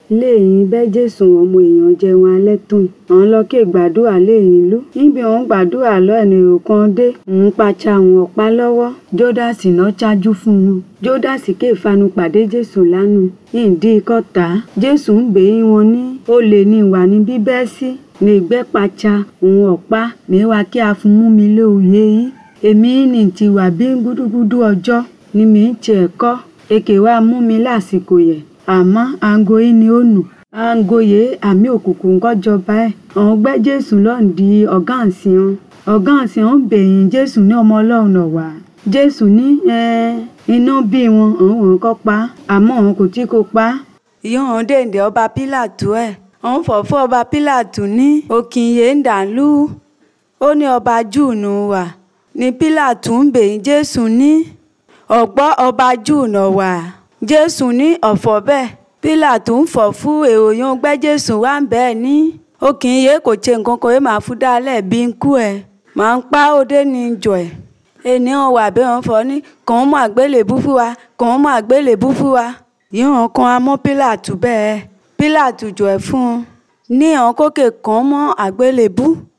léyìn bẹ́ jésù ọmọ èèyàn jẹun alẹ́ tún àwọn lọ ké gbàdúrà léyìn ìlú níbi òun gbàdúrà lọ ẹnìyàn kan dé òun pàṣà àwọn ọ̀pá lọ́wọ́ jódásì náà ṣáájú fún wọn jódásì ké fanu pàdé jésù lánàá ìdí kọta jésù ń bèyí wọn ní ó lè ní ìwà ní bíbẹ́ sí ní ìgbẹ́ pàṣà òun ọ̀pá mẹ́wàá kí a fún mú mi lóòye yìí èmi ní ti wà bí gúdúgúdú ọjọ́ ni mi ń tiẹ̀ kọ́ èkè wa mú mi lásìkò yẹ àmọ́ aago yìí ni ó nù aago yẹ àmì òkùnkùn kọjọba ẹ̀ àwọn gbẹ́ jésù lọ́n di ọ̀gá àǹsìn wọn ọ̀gá àǹsìn wọn bèyìn jésù ní ọmọ ọlọ́run náà wá jésù ní iná bí wọn òun wọn kọ́ pa àmọ́ òun kò tí kò pa. ìyóò hàn dèndé ọba pílàtù ẹ̀ òun fọ̀fọ́ ọba pílàtù ní òkìnyè ń dàlú ó ní ọba júù nù wà ní pílàtù ń bèyìn jésù ní ọ̀gbọ́ ọba júù nà wà jésù ní ọ̀fọ̀ bẹ́ẹ̀ pílàtù ń fọ̀ fún èrò yóò gbẹ́ jésù wá ń bẹ́ẹ̀ ní òkìnyè kò ṣe nǹkan kan yóò máa fún dálẹ̀ bí ń kú ẹ̀ máa ń pa òde ní jọ ẹ̀ ènìyàn wà bẹ́ẹ̀ wọ́n fọ́ ní kàn án mọ́ àgbélébú fún wa kàn án mọ́ àgbélébú fún wa yíyan kan amọ́ pílàtù bẹ́ẹ̀ pílàtù jọ ẹ̀ fún un ní àwọn kókè kàn án mọ́ àgbélébú